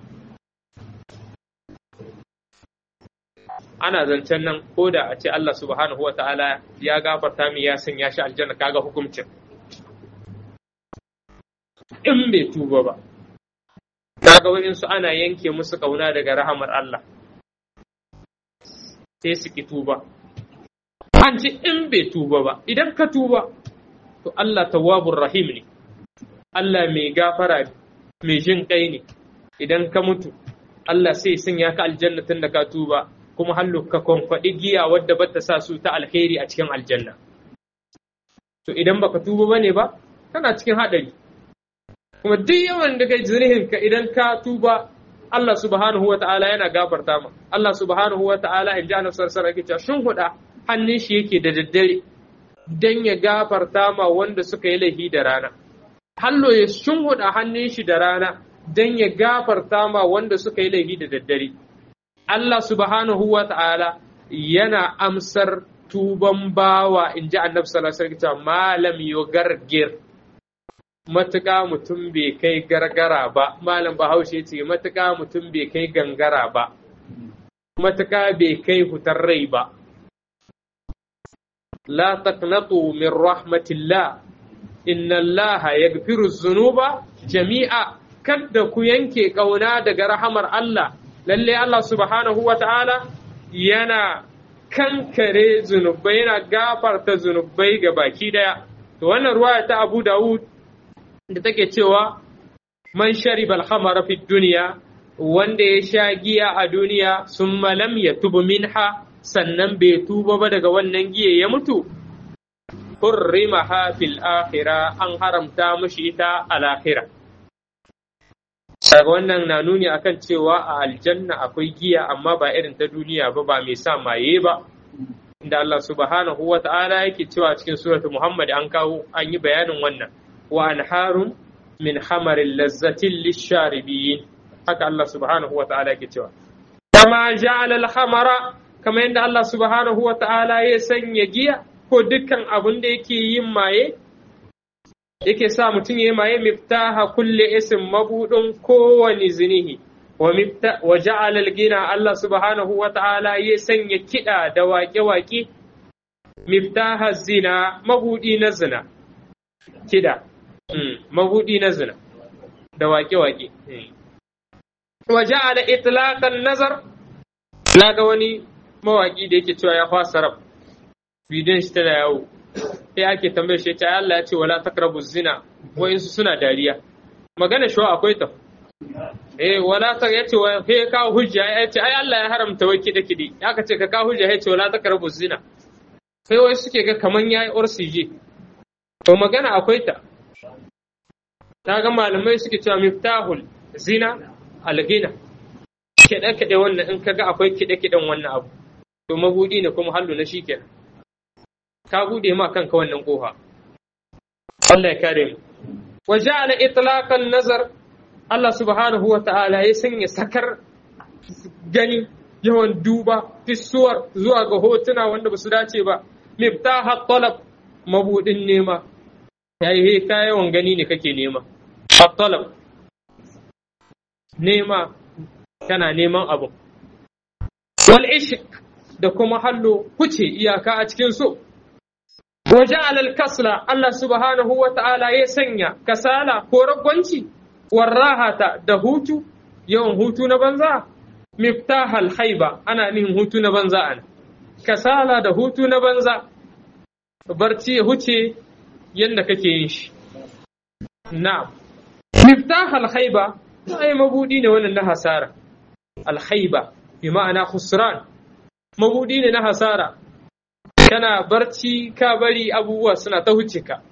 ana zancen nan ko da a ce Allah subhanahu wata'ala ya gafarta mi ya sanya shi aljanna kaga hukuncin in bai tuba ba kaga waɗansu ana yanke musu kauna daga rahamar Allah sai su ki tuba an ce in bai tuba ba idan ka tuba to Allah tawwabur rahim ne Allah mai gafara ne mai jin kai ne idan ka mutu Allah sai sanya ka aljanna tun da ka tuba kuma hallu ka kwankwaɗi giya wadda bata sa su ta alheri a cikin aljanna to idan baka tuba bane ba kana cikin haɗari kuma duk yawan da kai zurihin ka idan ka tuba Allah subhanahu wa ta'ala yana gafarta ma Allah subhanahu wa ta'ala in ji annabi sallallahu alaihi wasallam shin huda hannun shi yake da daddare dan ya gafarta ma wanda suka yi laifi da rana hallo ya shin huda hannun shi da rana dan ya gafarta ma wanda suka yi laifi da daddare Allah subhanahu wa ta'ala yana amsar tuban bawa in ji annabi sallallahu alaihi wasallam malam yugargir matuƙa mutum bai kai gargara ba malam bahaushe ce matuƙa mutum bai kai gangara ba matuƙa bai kai hutar rai ba la taqnatu min rahmatillah inna allaha yaghfiru dhunuba jami'a kada ku yanke kauna daga rahamar Allah lalle Allah subhanahu wa ta'ala yana kankare zunubai yana gafarta zunubai ga baki daya to wannan ruwaya ta Abu Dawud da take cewa man shariba al-khamara fi dunya wanda ya sha giya a duniya summa lam yatubu minha sannan bai tuba ba daga wannan giya ya mutu hurrimaha fil akhirah an haramta mushi ita al akhirah daga wannan na nuni akan cewa a aljanna akwai giya amma ba irin ta duniya ba ba mai sa maye ba inda Allah subhanahu wa ta'ala yake cewa cikin suratu Muhammad an kawo an yi bayanin wannan wa anharun min hamarin lazzatin lisharibiyin haka Allah subhanahu wa ta'ala yake cewa kama ja'ala al-khamara kama yadda Allah subhanahu wa ta'ala ya sanya giya ko dukkan abin da yake yin maye yake sa mutum ya yi maye miftaha kulle isin mabudin kowane zinihi wa ja'ala al-gina Allah subhanahu wa ta'ala ya sanya kiɗa da waƙe-waƙe miftaha zina mabudi na zina kiɗa mabudi na zina da waƙe-waƙe wa ja'ala itlaqan nazar na ga wani mawaƙi da yake cewa ya fasa rab bidiyon shi tana yawo sai ake tambayar shi ta Allah ya ce wala taqrabu zina wa'insu suna dariya magana shi akwai ta eh wala ta yace wa he ka hujja ya ce ai Allah ya haramta wai kide kide aka ce ka ka hujja ya ce wala taqrabu zina sai wai suke ga kaman yayi orsije to magana akwai ta ta ga malamai suke cewa miftahul zina algina kide kide wannan in kaga akwai kide kiden wannan abu to mabudi ne kuma hallu na shikenan ka bude ma kanka wannan kofa Allah ya kare mu wa ja'ala itlaqan nazar Allah subhanahu wa ta'ala ya sanya sakar gani yawan duba fisuwar zuwa ga hotuna wanda ba su dace ba miftahat talab mabudin nema yayi he ka yawan gani ne kake nema at-talab nema kana neman abu wal ishq da kuma hallo kuce iyaka a cikin so وجعل الكسل الله سبحانه وتعالى يسنيا كسالة كورغونشي والراحة دهوتو يوم هوتو نبنزا مفتاح الخيبة أنا نهم هوتو نبنزا أنا كسالة دهوتو نبنزا برتي هوتي يندك كينش نعم مفتاح الخيبة أي مبودين وانا نها سارة الخيبة بمعنى خسران مبودين نها سارة kana barci ka bari abubuwa suna ta huce ka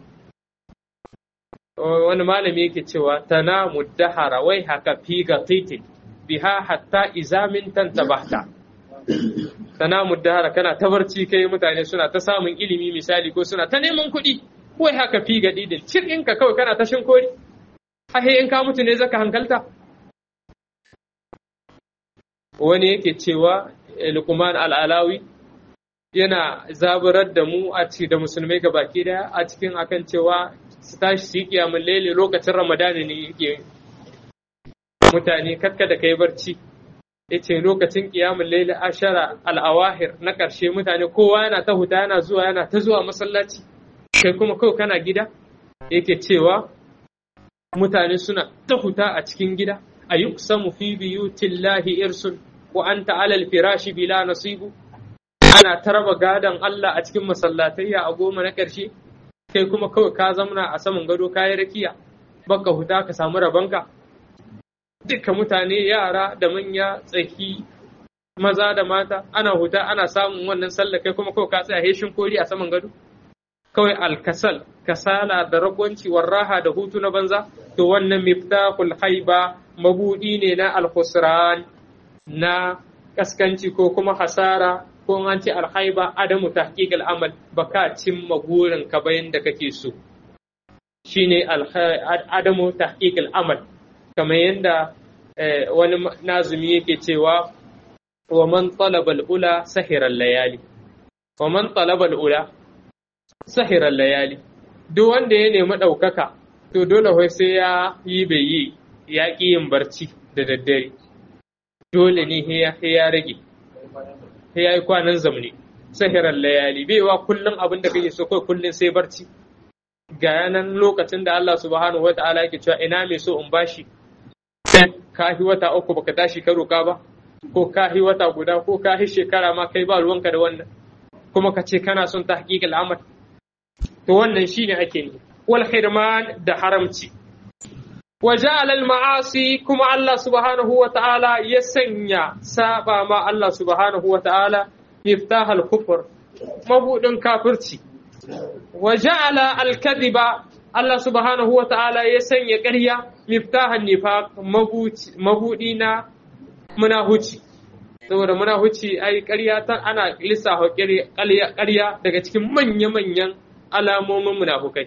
wani malami yake cewa tana muddahara wai haka fi ga titin biha hatta izamin tantabahta tana muddahara kana ta barci kai mutane suna ta samun ilimi misali ko suna ta neman kuɗi wai haka fi ga didin cikin ka kawai kana ta shinkori ahe in ka mutu ne zaka hankalta wani yake cewa Luqman al-Alawi yana zaburar da mu a ci da musulmai ga baki daya a cikin akan cewa su tashi su yi kiyamun lele lokacin ramadani ne yake mutane kakka da kai barci ya ce lokacin kiyamun lele ashara al'awahir na ƙarshe mutane kowa yana ta huta yana zuwa yana ta zuwa masallaci kai kuma kawai kana gida yake cewa mutane suna ta huta a cikin gida a yi fi biyutillahi irsun wa anta alal firashi bila nasibu ana ta raba gadon Allah a cikin masallatayya a goma na ƙarshe kai kuma kawai ka zamana a saman gado kayi rakiya baka huta ka samu rabanka duka mutane yara da manya tsaki maza da mata ana huta ana samun wannan sallah kai kuma kawai ka tsaya heshin kori a saman gado kawai alkasal kasala da ragwanci warraha da hutu na banza to wannan miftahul haiba mabudi ne na alkhusran na kaskanci ko kuma hasara ko an ce alhaiba adamu tahqiq al'amal baka cimma burin ka bayan da kake so shine adamu tahqiq al'amal kamar yadda wani nazumi yake cewa wa man talaba al'ula sahira layali wa man talaba al'ula sahira layali duk wanda ya nemi ɗaukaka to dole wai sai ya yi bai yi ya ƙi yin barci da daddare dole ne ya rage ya yi kwanan zamani sahirar layali bai wa kullum abin da kake so kai kullum sai barci ga yanan lokacin da Allah subhanahu wa ta'ala yake cewa ina mai so in bashi kahi wata uku baka tashi ka roka ba ko kahi wata guda ko kahi shekara ma kai ba ruwanka da wannan kuma ka ce kana son tahqiq al'amal to wannan shine ake ne wal hirman da haramci wa ja'ala al ma'asi kuma Allah subhanahu wa ta'ala ya sanya saba ma Allah subhanahu wa ta'ala miftah al kufr mabudin kafirci wa ja'ala al kadhiba Allah subhanahu wa ta'ala ya sanya ƙarya miftahan nifaq mabudi na munahuci saboda munahuci ai ƙarya ta ana lissafa ƙarya daga cikin manya-manyan alamomin munafukai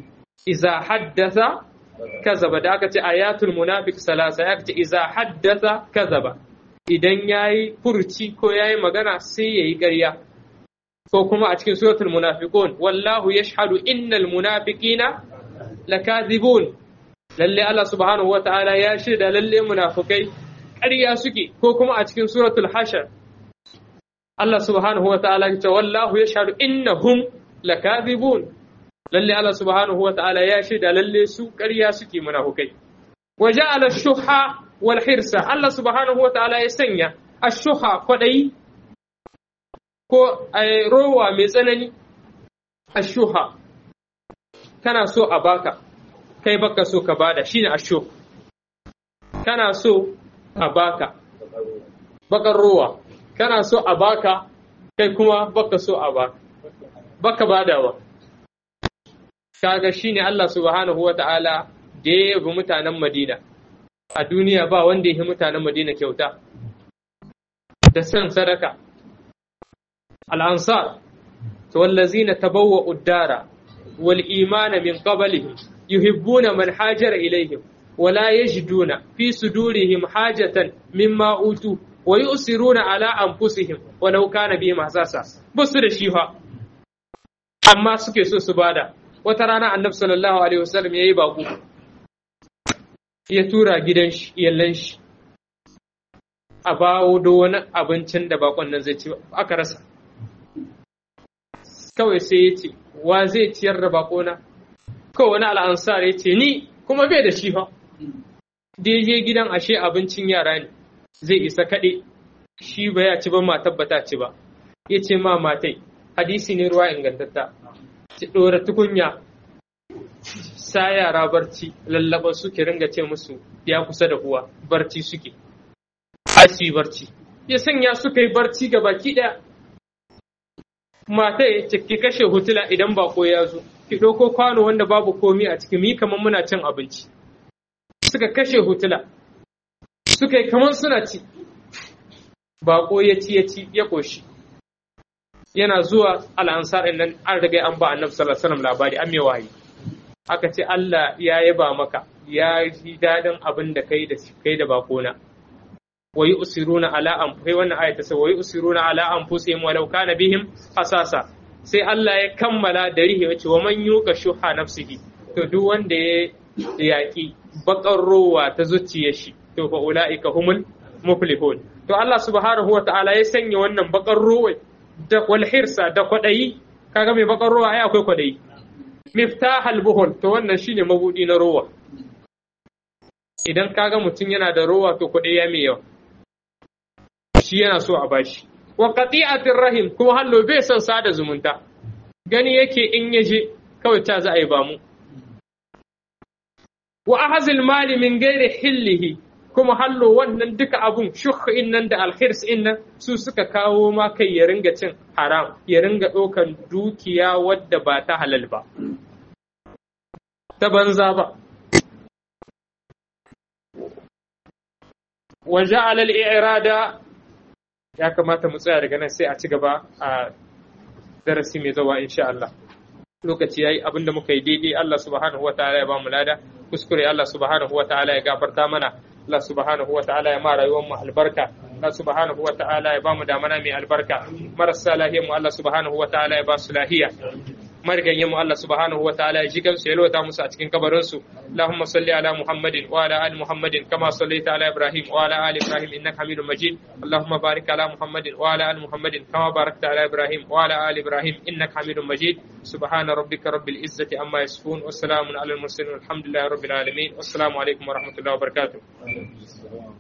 iza haddasa kazaba da aka ce ayatul munafiq salasa ya ce iza haddasa kazaba idan yayi furci ko yayi magana sai yayi ƙarya ko kuma a cikin suratul munafiqun wallahu yashhadu innal munafiqina lakadhibun lalle Allah subhanahu wataala ya shaida lalle munafikai ƙarya suke ko kuma a cikin suratul hashar Allah subhanahu wataala ya ce wallahu yashhadu innahum lakadhibun lalle Allah subhanahu wa ta'ala ya shaida lalle su ƙarya suke munafukai wa ja'ala shuha wal hirsa Allah subhanahu wa ta'ala ya sanya ashuha kwadai ko rowa mai tsanani ashuha kana so a baka kai baka so ka bada shine ashu kana so a baka bakar rowa kana so a baka kai kuma baka so a baka baka badawa kaga shine Allah subhanahu wata'ala da ya yabi mutanen Madina a duniya ba wanda ya yi mutanen Madina kyauta da san sadaka al-ansar to wallazina tabawwa'u ad-dara wal imana min qablihim yuhibbuna man hajara ilayhim ولا يجدون في صدورهم حاجة مما أوتوا ويؤثرون على أنفسهم ولو كان بهم حساسا بس da shi fa amma suke so su bada wata rana annabi sallallahu alaihi wasallam yayi baku ya tura gidan shi iyallan shi a bawo da wani abincin da bakon nan zai ci aka rasa kawai sai ya ce wa zai ciyar da bakona kawai wani al'ansar ya ce ni kuma bai da shi fa da je gidan ashe abincin yara ne zai isa kaɗe shi ba ya ci ba ma tabbata ci ba ya ce ma matai hadisi ne ruwa ingantatta ci ɗora tukunya sa yara barci lallaba suke ringa ce musu ya kusa da uwa barci suke asi barci ya sanya suka yi barci ga baki ɗaya matai ki kashe hutula idan bako ya zo ki ɗauko kwano wanda babu komi a ciki mi kamar muna cin abinci suka kashe hutula suka yi kamar suna ci baƙo ya ci ya ci ya ƙoshi yana zuwa al'ansar nan an riga an ba annabi sallallahu alaihi wasallam labari an mai wahayi aka ce Allah ya yaba maka ya ji dadin abin da kai da kai da bakona wa yusiruna ala an kai wannan ayata sai wa yusiruna ala anfusihim walau kana bihim hasasa sai Allah ya kammala da rihi wace wa man yuka shuha nafsihi to duk wanda ya yaƙi bakar rowa ta zuciyar shi to fa ulaika humul muflihun to Allah subhanahu wa ta'ala ya sanya wannan bakar rowa da wal hirsa da kwadayi kaga mai bakar rowa ai akwai kwadayi miftahal buhul to wannan shine mabudi na rowa idan kaga mutum yana da rowa to kwadayi ya mai yawa shi yana so a bashi wa qati'atir rahim kuma hallo bai son sada zumunta gani yake in yaje kawai ta za a yi ba mu wa ahazil mali min gairi hillihi kuma hallo wannan duka abun shukh nan da alkhirs nan su suka kawo ma kai ya ringa cin haram ya ringa ɗaukan dukiya wadda ba ta halal ba ta banza ba wa ja'ala al-i'rada ya kamata mu tsaya daga nan sai a ci gaba a darasi mai zawa insha Allah lokaci yayi abinda muka yi daidai Allah subhanahu wataala ya ba mu lada kuskure Allah subhanahu wataala ya gafarta mana Allah subhanahu wataala ya ma rayuwar mu albarka Allah subhanahu wataala ya ba mu damana mai albarka marasa lahiyar mu Allah subhanahu wataala ya ba su lahiya marigayen mu Allah subhanahu wa ta'ala ya ji gamsu ya lota musu a cikin kabarin su Allahumma salli ala Muhammadin wa ala ali Muhammadin kama sallaita ala Ibrahim wa ala ali Ibrahim innaka Hamidum Majid Allahumma barik ala Muhammadin wa ala ali Muhammadin kama barakta ala Ibrahim wa ala ali Ibrahim innaka Hamidum Majid subhana rabbika rabbil izzati amma yasifun wa salamun ala al mursalin walhamdulillahi rabbil alamin wassalamu alaikum wa rahmatullahi wa barakatuh